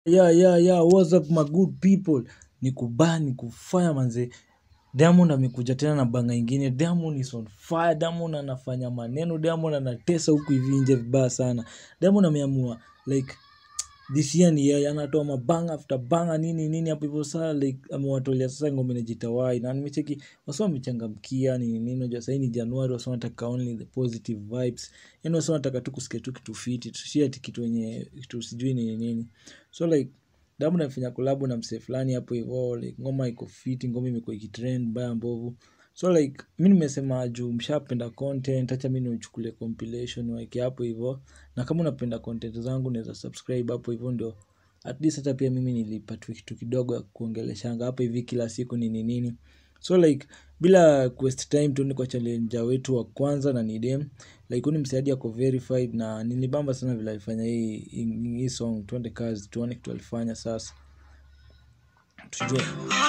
yeah, yeah, yeah, what's up my good people ni kubaa ni kufaya manze diamond amekuja tena na banga ingine diamond is on fire diamond anafanya maneno diamond anatesa huku hivi nje vibaya sana diamond ameamua like this year ni yeye anatoa mabanga after banga nini nini hapo hivyo saa like amewatolea sasa ngoma inajitawai na nimecheki wasa wamechangamkia nini nini unajua sahii ni januari wasa wanataka only the positive vibes yani wasa wanataka tu kusikia tu kitu fiti tusi ati kitu yenye kitu sijui nini nini so like damu namfanya kolabu na msee fulani hapo hivo like ngoma iko fiti ngoma imekuwa ikitrend baya mbovu so like mi nimesema juu mshapenda content hacha mi niuchukulie compilation waeke hapo hivo na kama unapenda content zangu naweza subscribe hapo hivo ndio at least hata pia mimi nilipatwa kitu kidogo ya kuongeleshanga hapo hivi kila siku nini nini so like bila waste time tuende kwa challenger wetu wa kwanza na nidem like huni msaiadi ako verified na nilibamba sana vile alifanya hii, hii, hii song tuende kazi tuone kitu alifanya sasa tujue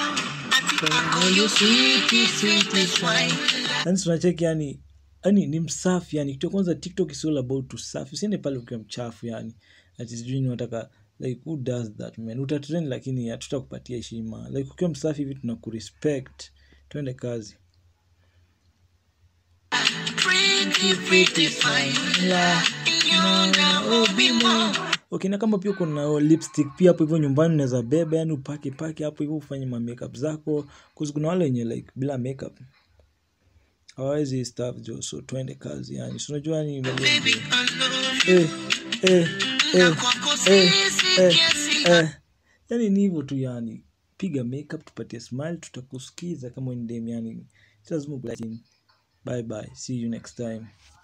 yani tunacheki yani yani ni msafi yani kitu ya kwanza tiktok is all about usafi usiende pale ukiwa mchafu yani ati sijui ni wataka like who does that man utatrend lakini hatutakupatia heshima like ukiwa msafi hivi tunakurespect twende kazi okay na kama pia kuna lipstick pia hapo hivyo nyumbani unaweza beba yani upake pake hapo hivyo ufanye ma makeup zako kuzi kuna wale wenye like bila makeup hawawezi staff jo so twende kazi yani si unajua ni eh, eh, eh, eh, eh, eh. yani ni hivyo tu yani piga makeup tupatie smile tutakusikiza kama ni dem yani si lazima ublack in. bye bye see you next time